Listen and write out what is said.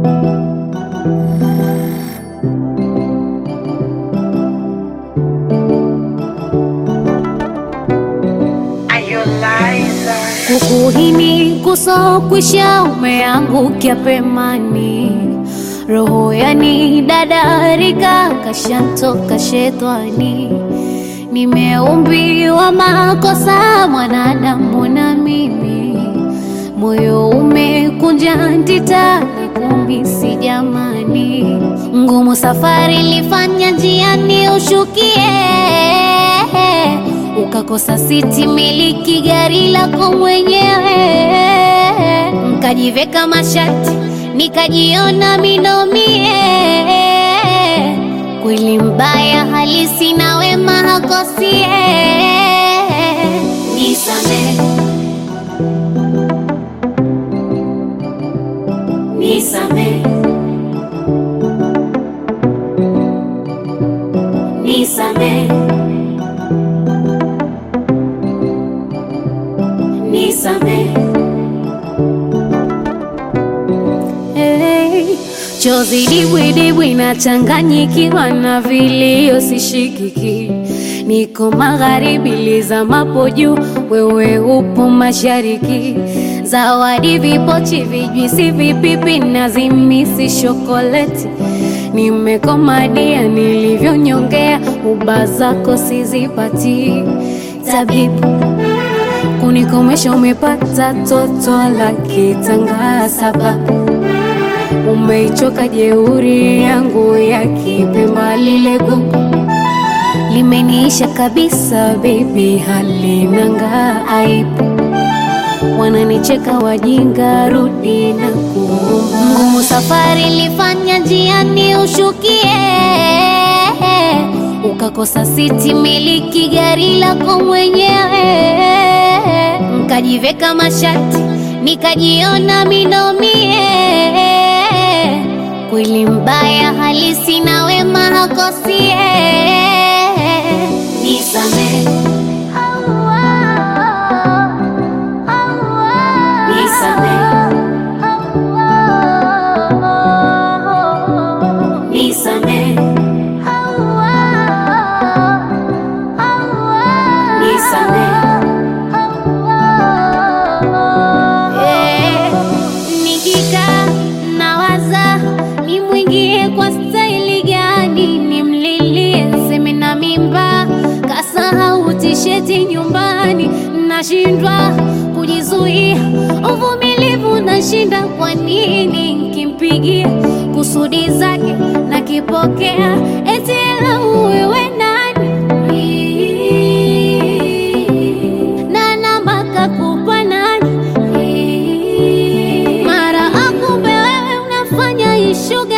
Kukuhini kusokwisha umeangukia pemani, roho yani dadarika kashantoka shetani. Nimeumbiwa makosa mwanadamu na mimi, moyo umekunja ndita na kumisi jamani, ngumu safari lifanya njiani ushukie ukakosa siti miliki gari lako mwenyewe, nkajiveka mashati nikajiona minomie. Kweli mbaya halisi na wema hakosie. Nisame, nisame, nisame Nisame. Hey, chozi dibwidibwi nachanganyikiwa na vilio sishikiki, niko magharibi lizamapo juu, wewe upo mashariki. Zawadi vipochi, vijwisi, vipipi na zimisi shokoleti, nimekomadia nilivyonyongea, uba zako sizipati tabibu kunikomesha umepata toto la kitanga sababu umeichoka jeuri yangu ya kipemba lile gugu limeniisha kabisa baby halinanga aibu wananicheka wajinga rudi na kuomba ngumu safari lifanya njiani ushukie ukakosa siti miliki gari lako mwenyewe nkajiveka mashati nikajiona minomie. Kweli mbaya halisi na wema hakosie. Nisame, nisame, nisame, nisame. Eh, Nikikaa nawaza nimwingie kwa staili gani, nimlilie seme na mimba, kasahau tisheti nyumbani, nashindwa kujizuia, uvumilivu nashinda. Kwa nini nkimpigia kusudi zake nakipokea, eti lau wewe nani na namba kakupa nani? Mara akumbe wewe unafanya ishuga